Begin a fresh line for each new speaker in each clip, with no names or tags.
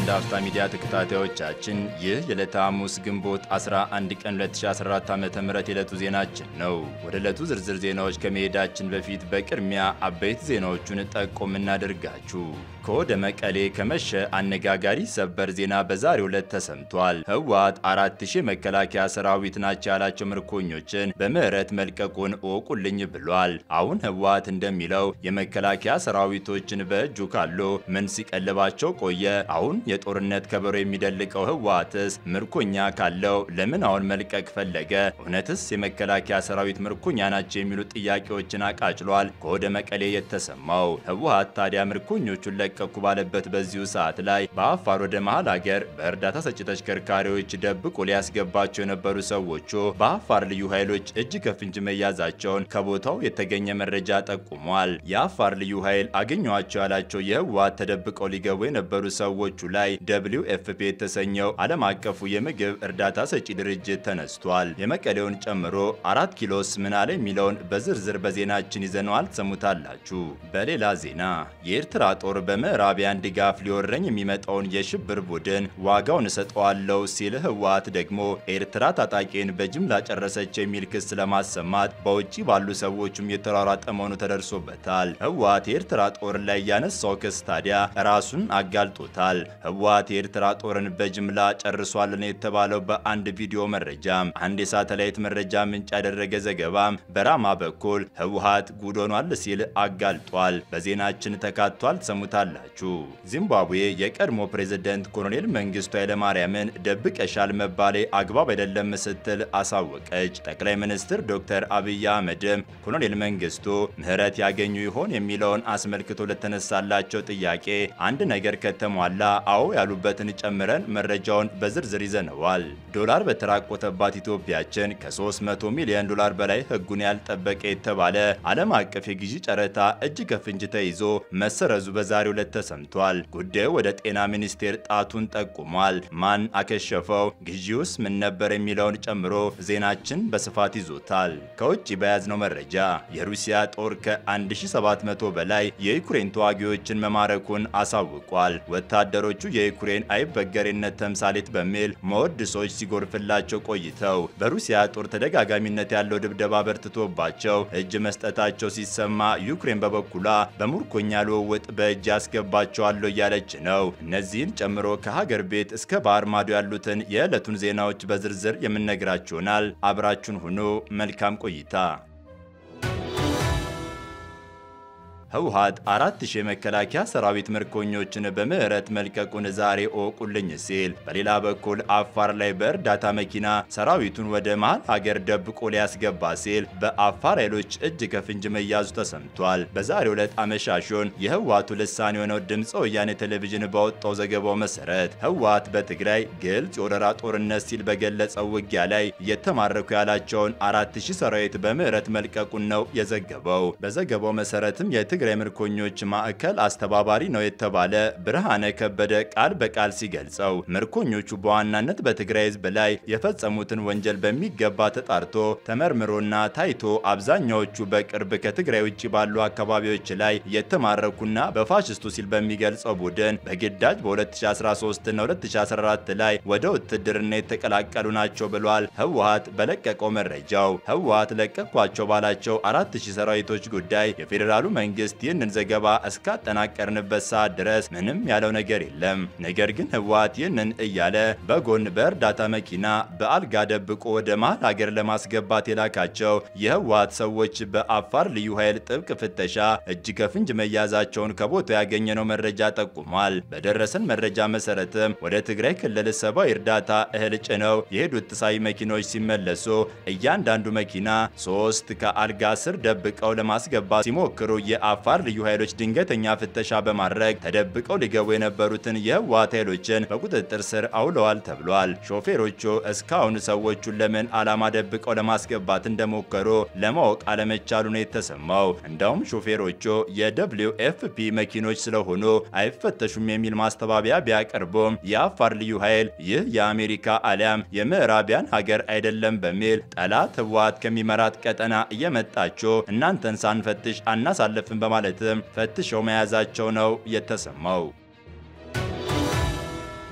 የአንድ አፍታ ሚዲያ ተከታታዮቻችን ይህ የዕለተ ሐሙስ ግንቦት 11 ቀን 2014 ዓ.ም የዕለቱ ዜናችን ነው። ወደ ዕለቱ ዝርዝር ዜናዎች ከመሄዳችን በፊት በቅድሚያ አበይት ዜናዎቹን ጠቆም እናደርጋችሁ። ከወደ መቀሌ ከመሸ አነጋጋሪ ሰበር ዜና በዛሬው ዕለት ተሰምቷል። ህወሓት አራት ሺህ የመከላከያ ሰራዊት ናቸው ያላቸው ምርኮኞችን በምህረት መልቀቁን እወቁልኝ ብሏል። አሁን ህወሓት እንደሚለው የመከላከያ ሰራዊቶችን በእጁ ካሎ ምን ሲቀልባቸው ቆየ? አሁን የጦርነት ከበሮ የሚደልቀው ህወሓትስ ምርኮኛ ካለው ለምን አሁን መልቀቅ ፈለገ? እውነትስ የመከላከያ ሰራዊት ምርኮኛ ናቸው የሚሉ ጥያቄዎችን አቃጭሏል። ከወደ መቀሌ የተሰማው ህወሓት ታዲያ ምርኮኞቹን ለቀኩ ባለበት በዚሁ ሰዓት ላይ በአፋር ወደ መሃል ሀገር በእርዳታ ሰጪ ተሽከርካሪዎች ደብቆ ሊያስገባቸው የነበሩ ሰዎቹ በአፋር ልዩ ኃይሎች እጅ ከፍንጅ መያዛቸውን ከቦታው የተገኘ መረጃ ጠቁሟል። የአፋር ልዩ ኃይል አገኘኋቸው ያላቸው የህወሓት ተደብቀው ሊገቡ የነበሩ ሰዎቹ ላይ ደብሊው ኤፍፒ የተሰኘው ዓለም አቀፉ የምግብ እርዳታ ሰጪ ድርጅት ተነስቷል። የመቀሌውን ጨምሮ አራት ኪሎስ ምናለ የሚለውን በዝርዝር በዜናችን ይዘነዋል፣ ትሰሙታላችሁ። በሌላ ዜና የኤርትራ ጦር በምዕራቢያን ድጋፍ ሊወረኝ የሚመጣውን የሽብር ቡድን ዋጋውን እሰጠዋለሁ ሲል ህወሓት ደግሞ ኤርትራ ታጣቂን በጅምላ ጨረሰች የሚል ክስ ለማሰማት በውጭ ባሉ ሰዎችም የተሯሯጠ መሆኑ ተደርሶበታል። ህወሓት የኤርትራ ጦር ላይ ያነሳው ክስ ታዲያ ራሱን አጋልጦታል። ህወሓት የኤርትራ ጦርን በጅምላ ጨርሷልን የተባለው በአንድ ቪዲዮ መረጃ አንድ የሳተላይት መረጃ ምንጭ ያደረገ ዘገባም በራማ በኩል ህወሓት ጉድ ሆኗል ሲል አጋልጧል። በዜናችን ተካቷል፣ ትሰሙታላችሁ። ዚምባብዌ የቀድሞ ፕሬዝደንት ኮሎኔል መንግስቱ ኃይለማርያምን ደብቀሻል መባሌ አግባብ አይደለም ስትል አሳወቀች። ጠቅላይ ሚኒስትር ዶክተር አብይ አህመድም ኮሎኔል መንግስቱ ምህረት ያገኙ ይሆን የሚለውን አስመልክቶ ለተነሳላቸው ጥያቄ አንድ ነገር ከተሟላ አዎ ያሉበትን ጨምረን መረጃውን በዝርዝር ይዘነዋል። ዶላር በተራቆተባት ኢትዮጵያችን ከ300 ሚሊዮን ዶላር በላይ ህጉን ያልጠበቀ የተባለ ዓለም አቀፍ የግዢ ጨረታ እጅ ከፍንጅ ተይዞ መሰረዙ በዛሬው ዕለት ተሰምቷል። ጉዳዩ ወደ ጤና ሚኒስቴር ጣቱን ጠቁሟል። ማን አከሸፈው? ግዢውስ ምን ነበር? የሚለውን ጨምሮ ዜናችን በስፋት ይዞታል። ከውጭ በያዝነው መረጃ የሩሲያ ጦር ከ1700 በላይ የዩክሬን ተዋጊዎችን መማረኩን አሳውቋል። ወታደሮቹ የዩክሬን አይበገሬነት ተምሳሌት በሚል መወድሶች ሲጎርፍላቸው ቆይተው በሩሲያ ጦር ተደጋጋሚነት ያለው ድብደባ በርትቶባቸው እጅ መስጠታቸው ሲሰማ ዩክሬን በበኩሏ በምርኮኛ ልውውጥ በእጅ ያስገባቸዋለሁ እያለች ነው። እነዚህን ጨምሮ ከሀገር ቤት እስከ ባህር ማዶ ያሉትን የዕለቱን ዜናዎች በዝርዝር የምነግራችሁናል። አብራችሁን ሁኑ። መልካም ቆይታ። ህወሓት አራት ሺህ የመከላከያ ሰራዊት ምርኮኞችን በምህረት መልቀቁን ዛሬ እወቁልኝ ሲል፣ በሌላ በኩል አፋር ላይ በእርዳታ መኪና ሰራዊቱን ወደ መሃል ሀገር ደብቆ ሊያስገባ ሲል በአፋር ኃይሎች እጅ ከፍንጅ መያዙ ተሰምቷል። በዛሬው ዕለት አመሻሹን የህወሓቱ ልሳን የሆነው ድምፀ ወያኔ ቴሌቪዥን ባወጣው ዘገባው መሰረት ህወሓት በትግራይ ግልጽ የወረራ ጦርነት ሲል በገለጸው ውጊያ ላይ የተማረኩ ያላቸውን አራት ሺህ ሰራዊት በምህረት መልቀቁን ነው የዘገበው። በዘገባው መሰረትም የትግራይ ምርኮኞች ማዕከል አስተባባሪ ነው የተባለ ብርሃነ ከበደ ቃል በቃል ሲገልጸው ምርኮኞቹ በዋናነት በትግራይ ህዝብ ላይ የፈጸሙትን ወንጀል በሚገባ ተጣርቶ ተመርምሮና ታይቶ አብዛኛዎቹ በቅርብ ከትግራይ ውጭ ባሉ አካባቢዎች ላይ የተማረኩና በፋሽስቱ ሲል በሚገልጸው ቡድን በግዳጅ በ2013 እና 2014 ላይ ወደ ውትድርና የተቀላቀሉ ናቸው ብሏል። ህወሓት በለቀቀው መረጃው ህወሓት ለቀቋቸው ባላቸው 4000 ሰራዊቶች ጉዳይ የፌዴራሉ መንግስት ይህንን ዘገባ እስካጠናቀርንበት ሰዓት ድረስ ምንም ያለው ነገር የለም። ነገር ግን ህወሓት ይህንን እያለ በጎን በእርዳታ መኪና በአልጋ ደብቆ ወደ መሃል ሀገር ለማስገባት የላካቸው የህወሓት ሰዎች በአፋር ልዩ ኃይል ጥብቅ ፍተሻ እጅ ከፍንጅ መያዛቸውን ከቦታው ያገኘነው መረጃ ጠቁሟል። በደረሰን መረጃ መሰረትም ወደ ትግራይ ክልል ሰብአዊ እርዳታ እህል ጭነው የሄዱት ተሳቢ መኪኖች ሲመለሱ እያንዳንዱ መኪና ሶስት ከአልጋ ስር ደብቀው ለማስገባት ሲሞክሩ የአፋር ልዩ ኃይሎች ድንገተኛ ፍተሻ በማድረግ ተደብቀው ሊገቡ የነበሩትን የህወሓት ኃይሎችን በቁጥጥር ስር አውለዋል ተብሏል። ሾፌሮቹ እስካሁን ሰዎቹን ለምን ዓላማ ደብቀው ለማስገባት እንደሞከሩ ለማወቅ አለመቻሉ ነው የተሰማው። እንዳውም ሾፌሮቹ የደብሊው ኤፍፒ መኪኖች ስለሆኑ አይፈተሹም የሚል ማስተባበያ ቢያቀርቡም የአፋር ልዩ ኃይል ይህ የአሜሪካ አሊያም የምዕራቢያን ሀገር አይደለም በሚል ጠላት ህወሓት ከሚመራት ቀጠና እየመጣችሁ እናንተን ሳንፈትሽ አናሳልፍም በማለትም ፈትሸው መያዛቸው ነው የተሰማው።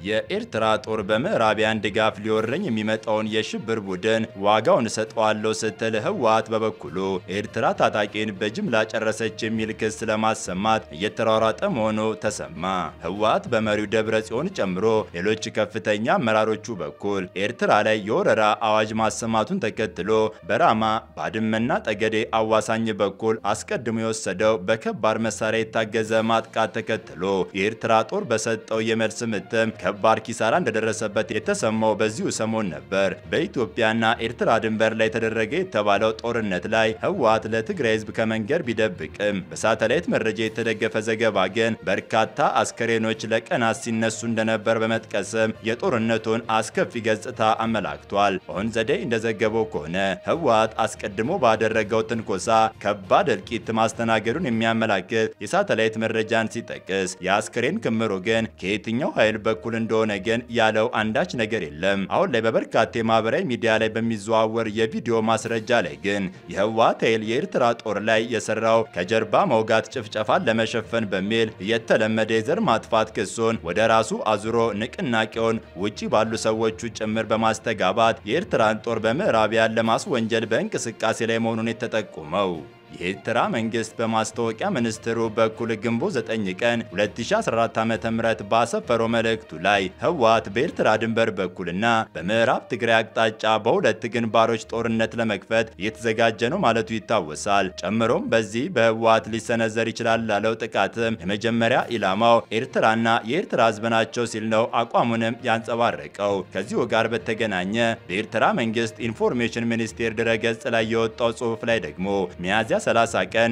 የኤርትራ ጦር በምዕራቢያን ድጋፍ ሊወረኝ የሚመጣውን የሽብር ቡድን ዋጋውን እሰጠዋለሁ ስትል ህወሓት በበኩሉ ኤርትራ ታጣቂን በጅምላ ጨረሰች የሚል ክስ ለማሰማት እየተሯሯጠ መሆኑ ተሰማ። ህወሓት በመሪው ደብረ ጽዮን ጨምሮ ሌሎች ከፍተኛ አመራሮቹ በኩል ኤርትራ ላይ የወረራ አዋጅ ማሰማቱን ተከትሎ በራማ ባድመና ጠገዴ አዋሳኝ በኩል አስቀድሞ የወሰደው በከባድ መሳሪያ የታገዘ ማጥቃት ተከትሎ የኤርትራ ጦር በሰጠው የመልስ ምትም ከባድ ኪሳራ እንደደረሰበት የተሰማው በዚሁ ሰሞን ነበር። በኢትዮጵያና ኤርትራ ድንበር ላይ ተደረገ የተባለው ጦርነት ላይ ህወሓት ለትግራይ ህዝብ ከመንገድ ቢደብቅም በሳተላይት መረጃ የተደገፈ ዘገባ ግን በርካታ አስከሬኖች ለቀናት ሲነሱ እንደነበር በመጥቀስም የጦርነቱን አስከፊ ገጽታ አመላክቷል። ኦን ዘዴ እንደዘገበው ከሆነ ህወሓት አስቀድሞ ባደረገው ትንኮሳ ከባድ እልቂት ማስተናገዱን የሚያመላክት የሳተላይት መረጃን ሲጠቅስ የአስከሬን ክምሩ ግን ከየትኛው ኃይል በኩል እንደሆነ ግን ያለው አንዳች ነገር የለም። አሁን ላይ በበርካታ የማህበራዊ ሚዲያ ላይ በሚዘዋወር የቪዲዮ ማስረጃ ላይ ግን የህወሓት ኃይል የኤርትራ ጦር ላይ የሰራው ከጀርባ መውጋት ጭፍጨፋን ለመሸፈን በሚል የተለመደ የዘር ማጥፋት ክሱን ወደ ራሱ አዙሮ ንቅናቄውን ውጪ ባሉ ሰዎቹ ጭምር በማስተጋባት የኤርትራን ጦር በምዕራቢያን ለማስወንጀል በእንቅስቃሴ ላይ መሆኑን የተጠቁመው የኤርትራ መንግስት በማስታወቂያ ሚኒስትሩ በኩል ግንቦት 9 ቀን 2014 ዓ.ም ባሰፈረው መልእክቱ ላይ ህወሓት በኤርትራ ድንበር በኩልና በምዕራብ ትግራይ አቅጣጫ በሁለት ግንባሮች ጦርነት ለመክፈት እየተዘጋጀ ነው ማለቱ ይታወሳል። ጨምሮም በዚህ በህወሓት ሊሰነዘር ይችላል ላለው ጥቃትም የመጀመሪያ ኢላማው ኤርትራና የኤርትራ ህዝብ ናቸው ሲል ነው አቋሙንም ያንጸባረቀው። ከዚሁ ጋር በተገናኘ በኤርትራ መንግስት ኢንፎርሜሽን ሚኒስቴር ድረገጽ ላይ የወጣው ጽሑፍ ላይ ደግሞ ሚያዝያ 30 ቀን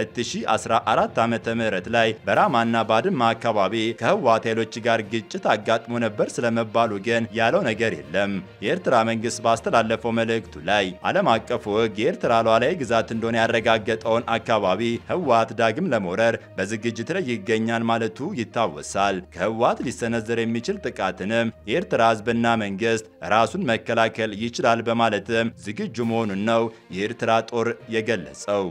2014 ዓ.ም ላይ በራማና ባድማ አካባቢ ከህወሓት ኃይሎች ጋር ግጭት አጋጥሞ ነበር ስለመባሉ ግን ያለው ነገር የለም። የኤርትራ መንግስት ባስተላለፈው መልእክቱ ላይ ዓለም አቀፉ ህግ የኤርትራ ሉዓላዊ ግዛት እንደሆነ ያረጋገጠውን አካባቢ ህወሓት ዳግም ለመውረር በዝግጅት ላይ ይገኛል ማለቱ ይታወሳል። ከህወሓት ሊሰነዘር የሚችል ጥቃትንም የኤርትራ ህዝብና መንግስት ራሱን መከላከል ይችላል በማለትም ዝግጁ መሆኑን ነው የኤርትራ ጦር የገለጸው።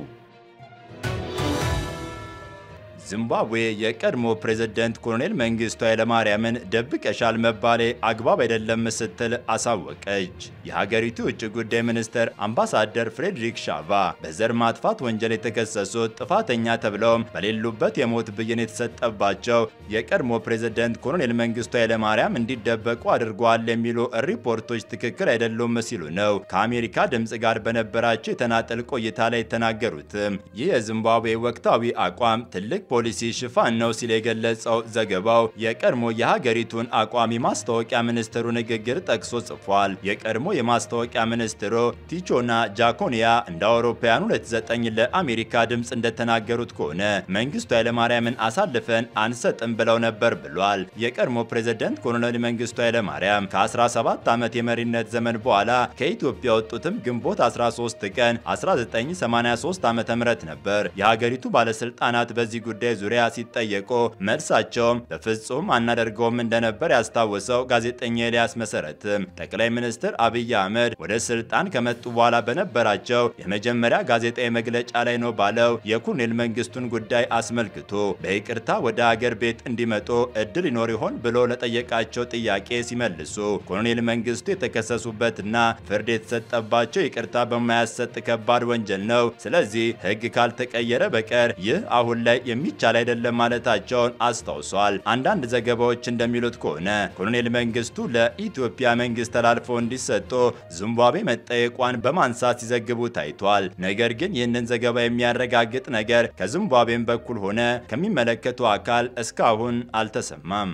ዚምባብዌ የቀድሞ ፕሬዝደንት ኮሎኔል መንግስቱ ኃይለማርያምን ደብቀሻል መባሌ አግባብ አይደለም ስትል አሳወቀች። የሀገሪቱ ውጭ ጉዳይ ሚኒስትር አምባሳደር ፍሬድሪክ ሻቫ በዘር ማጥፋት ወንጀል የተከሰሱት ጥፋተኛ ተብለውም በሌሉበት የሞት ብይን የተሰጠባቸው የቀድሞ ፕሬዝደንት ኮሎኔል መንግስቱ ኃይለማርያም እንዲደበቁ አድርገዋል የሚሉ ሪፖርቶች ትክክል አይደሉም ሲሉ ነው ከአሜሪካ ድምፅ ጋር በነበራቸው የተናጠል ቆይታ ላይ የተናገሩትም። ይህ የዚምባብዌ ወቅታዊ አቋም ትልቅ ፖሊሲ ሽፋን ነው ሲል የገለጸው ዘገባው የቀድሞ የሀገሪቱን አቋም የማስታወቂያ ሚኒስትሩ ንግግር ጠቅሶ ጽፏል። የቀድሞ የማስታወቂያ ሚኒስትሩ ቲቾና ጃኮኒያ እንደ አውሮፓውያኑ 29 ለአሜሪካ ድምፅ እንደተናገሩት ከሆነ መንግስቱ ኃይለማርያምን አሳልፈን አንሰጥም ብለው ነበር ብሏል። የቀድሞ ፕሬዝደንት ኮሎኔል መንግስቱ ኃይለማርያም ከ17 ዓመት የመሪነት ዘመን በኋላ ከኢትዮጵያ የወጡትም ግንቦት 13 ቀን 1983 ዓ.ም ነበር። የሀገሪቱ ባለስልጣናት በዚህ ጉዳይ ዙሪያ ሲጠየቁ መልሳቸውም በፍጹም አናደርገውም እንደነበር ያስታወሰው ጋዜጠኛ ኤልያስ መሰረትም ጠቅላይ ሚኒስትር አብይ አህመድ ወደ ስልጣን ከመጡ በኋላ በነበራቸው የመጀመሪያ ጋዜጣዊ መግለጫ ላይ ነው ባለው የኮሎኔል መንግስቱን ጉዳይ አስመልክቶ በይቅርታ ወደ አገር ቤት እንዲመጡ እድል ይኖር ይሆን ብሎ ለጠየቃቸው ጥያቄ ሲመልሱ ኮሎኔል መንግስቱ የተከሰሱበትና ፍርድ የተሰጠባቸው ይቅርታ በማያሰጥ ከባድ ወንጀል ነው። ስለዚህ ህግ ካልተቀየረ በቀር ይህ አሁን ላይ የሚቻል አይደለም ማለታቸውን አስታውሷል። አንዳንድ ዘገባዎች እንደሚሉት ከሆነ ኮሎኔል መንግስቱ ለኢትዮጵያ መንግስት ተላልፈው እንዲሰጡ ዚምባብዌ መጠየቋን በማንሳት ሲዘግቡ ታይቷል። ነገር ግን ይህንን ዘገባ የሚያረጋግጥ ነገር ከዚምባብዌም በኩል ሆነ ከሚመለከቱ አካል እስካሁን አልተሰማም።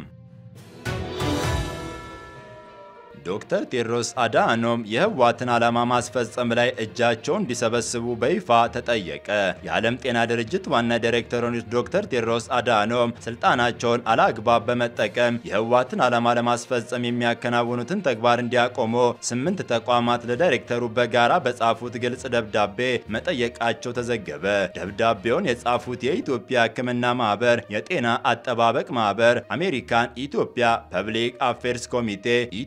ዶክተር ቴድሮስ አድሃኖም የህወሓትን ዓላማ ማስፈጸም ላይ እጃቸውን እንዲሰበስቡ በይፋ ተጠየቀ። የዓለም ጤና ድርጅት ዋና ዳይሬክተር የሆኑት ዶክተር ቴድሮስ አድሃኖም ስልጣናቸውን አላግባብ በመጠቀም የህወሓትን ዓላማ ለማስፈጸም የሚያከናውኑትን ተግባር እንዲያቆሙ ስምንት ተቋማት ለዳይሬክተሩ በጋራ በጻፉት ግልጽ ደብዳቤ መጠየቃቸው ተዘገበ። ደብዳቤውን የጻፉት የኢትዮጵያ ሕክምና ማህበር፣ የጤና አጠባበቅ ማህበር፣ አሜሪካን ኢትዮጵያ ፐብሊክ አፌርስ ኮሚቴ፣ ኢትዮጵያ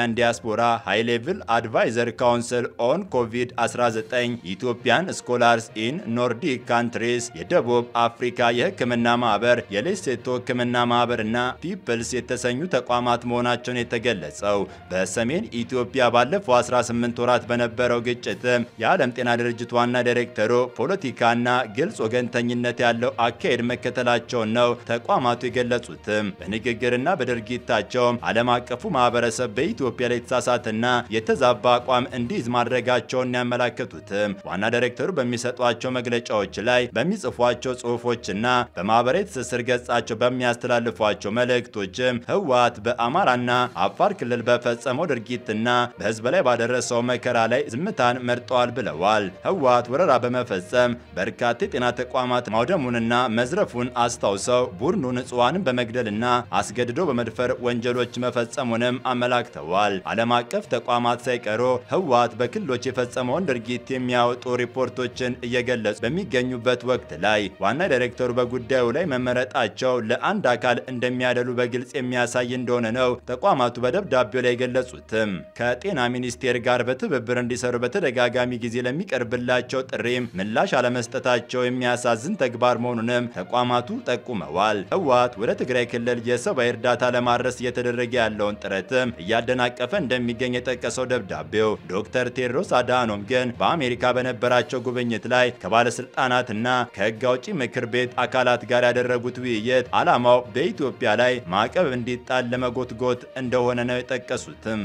ኢትዮጵያን ዲያስፖራ ሃይ ሌቭል አድቫይዘር ካውንስል ኦን ኮቪድ-19 ኢትዮጵያን ስኮላርስ ኢን ኖርዲክ ካንትሪስ፣ የደቡብ አፍሪካ የሕክምና ማህበር፣ የሌሴቶ ሕክምና ማህበር እና ፒፕልስ የተሰኙ ተቋማት መሆናቸውን የተገለጸው በሰሜን ኢትዮጵያ ባለፈው 18 ወራት በነበረው ግጭትም የዓለም ጤና ድርጅት ዋና ዳይሬክተሩ ፖለቲካና ግልጽ ወገንተኝነት ያለው አካሄድ መከተላቸውን ነው ተቋማቱ የገለጹትም። በንግግርና በድርጊታቸውም ዓለም አቀፉ ማህበረሰብ በኢትዮጵያ ላይ የተሳሳተና የተዛባ አቋም እንዲይዝ ማድረጋቸውን ያመላከቱትም ዋና ዳይሬክተሩ በሚሰጧቸው መግለጫዎች ላይ በሚጽፏቸው ጽሁፎችና በማህበራዊ ትስስር ገጻቸው በሚያስተላልፏቸው መልእክቶችም ህወሓት በአማራና አፋር ክልል በፈጸመው ድርጊትና በህዝብ ላይ ባደረሰው መከራ ላይ ዝምታን መርጠዋል ብለዋል። ህወሓት ወረራ በመፈጸም በርካታ የጤና ተቋማት ማውደሙንና መዝረፉን አስታውሰው ቡድኑ ንጹሐንን በመግደልና አስገድዶ በመድፈር ወንጀሎች መፈጸሙንም አመላክተዋል። ዓለም አቀፍ ተቋማት ሳይቀሩ ህወሓት በክልሎች የፈጸመውን ድርጊት የሚያወጡ ሪፖርቶችን እየገለጹ በሚገኙበት ወቅት ላይ ዋና ዳይሬክተሩ በጉዳዩ ላይ መመረጣቸው ለአንድ አካል እንደሚያደሉ በግልጽ የሚያሳይ እንደሆነ ነው ተቋማቱ በደብዳቤው ላይ የገለጹትም። ከጤና ሚኒስቴር ጋር በትብብር እንዲሰሩ በተደጋጋሚ ጊዜ ለሚቀርብላቸው ጥሪም ምላሽ አለመስጠታቸው የሚያሳዝን ተግባር መሆኑንም ተቋማቱ ጠቁመዋል። ህወሓት ወደ ትግራይ ክልል የሰብአዊ እርዳታ ለማድረስ እየተደረገ ያለውን ጥረትም እያደናቀፈ እንደሚገኝ የጠቀሰው ደብዳቤው ዶክተር ቴድሮስ አድሃኖም ግን በአሜሪካ በነበራቸው ጉብኝት ላይ ከባለስልጣናትና ከህግ አውጪ ምክር ቤት አካላት ጋር ያደረጉት ውይይት ዓላማው በኢትዮጵያ ላይ ማዕቀብ እንዲጣል ለመጎትጎት እንደሆነ ነው የጠቀሱትም።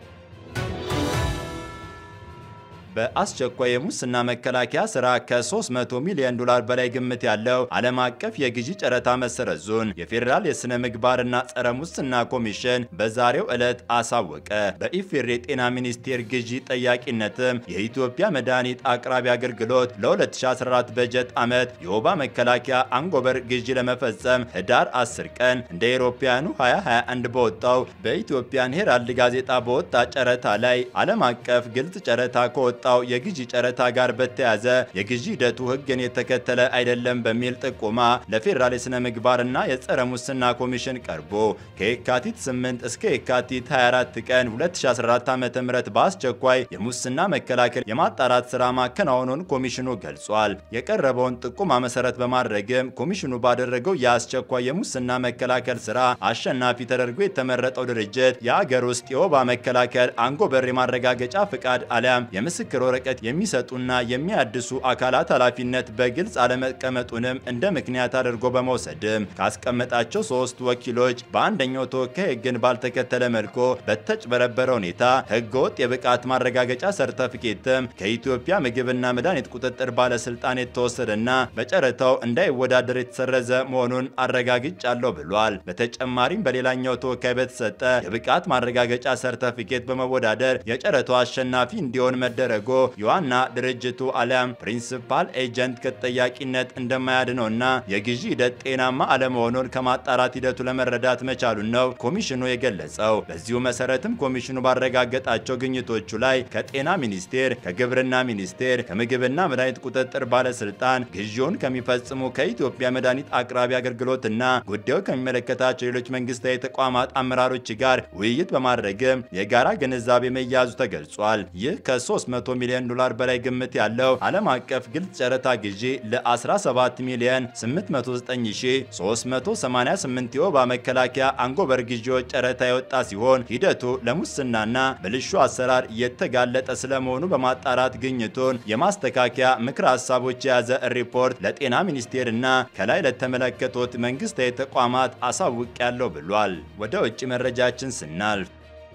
በአስቸኳይ የሙስና መከላከያ ስራ ከ300 ሚሊዮን ዶላር በላይ ግምት ያለው ዓለም አቀፍ የግዢ ጨረታ መሰረዙን የፌዴራል የሥነ ምግባርና ጸረ ሙስና ኮሚሽን በዛሬው ዕለት አሳወቀ። በኢፌዴሪ የጤና ሚኒስቴር ግዢ ጠያቂነትም የኢትዮጵያ መድኃኒት አቅራቢ አገልግሎት ለ2014 በጀት ዓመት የወባ መከላከያ አንጎበር ግዢ ለመፈጸም ህዳር 10 ቀን እንደ አውሮፓውያኑ 2021 በወጣው በኢትዮጵያን ሄራልድ ጋዜጣ በወጣ ጨረታ ላይ ዓለም አቀፍ ግልጽ ጨረታ ከወጣ ከወጣው የግዢ ጨረታ ጋር በተያዘ የግዢ ሂደቱ ሕግን የተከተለ አይደለም በሚል ጥቆማ ለፌዴራል የሥነ ምግባርና የጸረ ሙስና ኮሚሽን ቀርቦ ከየካቲት 8 እስከ የካቲት 24 ቀን 2014 ዓ.ም በአስቸኳይ የሙስና መከላከል የማጣራት ሥራ ማከናወኑን ኮሚሽኑ ገልጿል። የቀረበውን ጥቆማ መሰረት በማድረግም ኮሚሽኑ ባደረገው የአስቸኳይ የሙስና መከላከል ሥራ አሸናፊ ተደርጎ የተመረጠው ድርጅት የአገር ውስጥ የወባ መከላከል አንጎበር የማረጋገጫ ፍቃድ አሊያም የምስክር የምስክር ወረቀት የሚሰጡና የሚያድሱ አካላት ኃላፊነት በግልጽ አለመቀመጡንም እንደ ምክንያት አድርጎ በመውሰድም ካስቀመጣቸው ሶስት ወኪሎች በአንደኛው ተወካይ ሕግን ባልተከተለ መልኩ በተጭበረበረ ሁኔታ ሕገወጥ የብቃት ማረጋገጫ ሰርተፊኬትም ከኢትዮጵያ ምግብና መድኃኒት ቁጥጥር ባለስልጣን የተወሰደና በጨረታው እንዳይወዳደር የተሰረዘ መሆኑን አረጋግጫለሁ ብሏል። በተጨማሪም በሌላኛው ተወካይ በተሰጠ የብቃት ማረጋገጫ ሰርተፊኬት በመወዳደር የጨረታው አሸናፊ እንዲሆን መደረጉ የዋና ድርጅቱ አሊያም ፕሪንሲፓል ኤጀንት ከተጠያቂነት እንደማያድነውና የግዢ ሂደት ጤናማ አለመሆኑን ከማጣራት ሂደቱ ለመረዳት መቻሉን ነው ኮሚሽኑ የገለጸው። በዚሁ መሰረትም ኮሚሽኑ ባረጋገጣቸው ግኝቶቹ ላይ ከጤና ሚኒስቴር፣ ከግብርና ሚኒስቴር፣ ከምግብና መድኃኒት ቁጥጥር ባለስልጣን ግዢውን ከሚፈጽሙ ከኢትዮጵያ መድኃኒት አቅራቢ አገልግሎትና ጉዳዩ ከሚመለከታቸው ሌሎች መንግስታዊ ተቋማት አመራሮች ጋር ውይይት በማድረግም የጋራ ግንዛቤ መያዙ ተገልጿል። ይህ ከ300 ሚሊዮን ዶላር በላይ ግምት ያለው ዓለም አቀፍ ግልጽ ጨረታ ግዢ ለ17 ሚሊዮን 809388 የወባ መከላከያ አንጎበር ግዢዎች ጨረታ የወጣ ሲሆን ሂደቱ ለሙስናና ብልሹ አሰራር የተጋለጠ ስለመሆኑ በማጣራት ግኝቱን የማስተካከያ ምክረ ሀሳቦች የያዘ ሪፖርት ለጤና ሚኒስቴርና ከላይ ለተመለከቱት መንግስታዊ ተቋማት አሳውቄያለሁ ብሏል። ወደ ውጭ መረጃችን ስናልፍ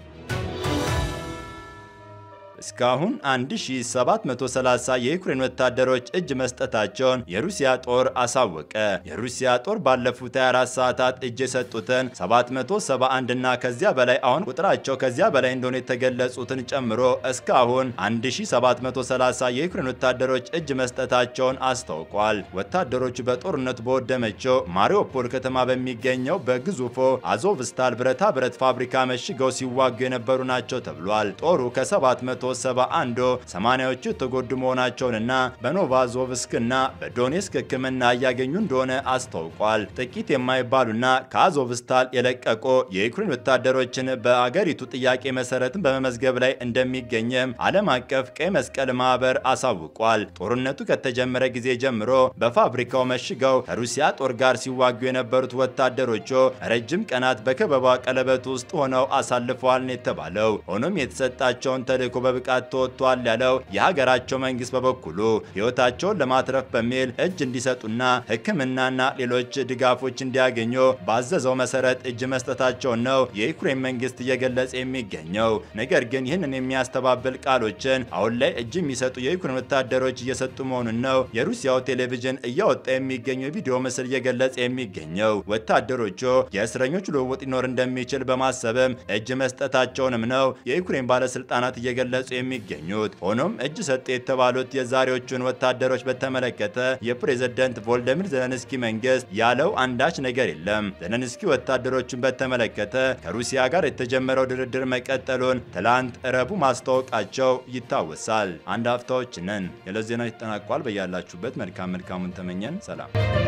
እስካሁን 1730 የዩክሬን ወታደሮች እጅ መስጠታቸውን የሩሲያ ጦር አሳወቀ። የሩሲያ ጦር ባለፉት 24 ሰዓታት እጅ የሰጡትን 771 እና ከዚያ በላይ አሁን ቁጥራቸው ከዚያ በላይ እንደሆነ የተገለጹትን ጨምሮ እስካሁን 1730 የዩክሬን ወታደሮች እጅ መስጠታቸውን አስታውቋል። ወታደሮቹ በጦርነቱ በወደመችው ማሪዮፖል ከተማ በሚገኘው በግዙፎ አዞቭስታል ብረታ ብረት ፋብሪካ መሽገው ሲዋጉ የነበሩ ናቸው ተብሏል። ጦሩ ከ700 171 ሰማንያዎቹ የተጎዱ መሆናቸውንና በኖቫዞቭስክና በዶኔስክ ሕክምና እያገኙ እንደሆነ አስታውቋል። ጥቂት የማይባሉና ከአዞቭስታል የለቀቁ የዩክሬን ወታደሮችን በአገሪቱ ጥያቄ መሰረትን በመመዝገብ ላይ እንደሚገኝም ዓለም አቀፍ ቀይ መስቀል ማህበር አሳውቋል። ጦርነቱ ከተጀመረ ጊዜ ጀምሮ በፋብሪካው መሽገው ከሩሲያ ጦር ጋር ሲዋጉ የነበሩት ወታደሮቹ ረጅም ቀናት በከበባ ቀለበት ውስጥ ሆነው አሳልፈዋል ነው የተባለው። ሆኖም የተሰጣቸውን ተልዕኮ በብቃት ተወጥቷል ያለው የሀገራቸው መንግስት በበኩሉ ሕይወታቸውን ለማትረፍ በሚል እጅ እንዲሰጡና ሕክምናና ሌሎች ድጋፎች እንዲያገኙ ባዘዘው መሰረት እጅ መስጠታቸውን ነው የዩክሬን መንግስት እየገለጸ የሚገኘው። ነገር ግን ይህንን የሚያስተባብል ቃሎችን አሁን ላይ እጅ የሚሰጡ የዩክሬን ወታደሮች እየሰጡ መሆኑን ነው የሩሲያው ቴሌቪዥን እያወጣ የሚገኘው የቪዲዮ ምስል እየገለጸ የሚገኘው። ወታደሮቹ የእስረኞች ልውውጥ ሊኖር እንደሚችል በማሰብም እጅ መስጠታቸውንም ነው የዩክሬን ባለስልጣናት እየገለጹ የሚገኙት። ሆኖም እጅ ሰጡ የተባሉት የዛሬዎቹን ወታደሮች በተመለከተ የፕሬዝደንት ቮልደሚር ዘለንስኪ መንግስት ያለው አንዳች ነገር የለም። ዘለንስኪ ወታደሮቹን በተመለከተ ከሩሲያ ጋር የተጀመረው ድርድር መቀጠሉን ትላንት ረቡዕ ማስታወቃቸው ይታወሳል። አንድ አፍታዎች ነን። የዕለት ዜናዎች ተጠናቋል። በያላችሁበት መልካም መልካሙን ተመኘን። ሰላም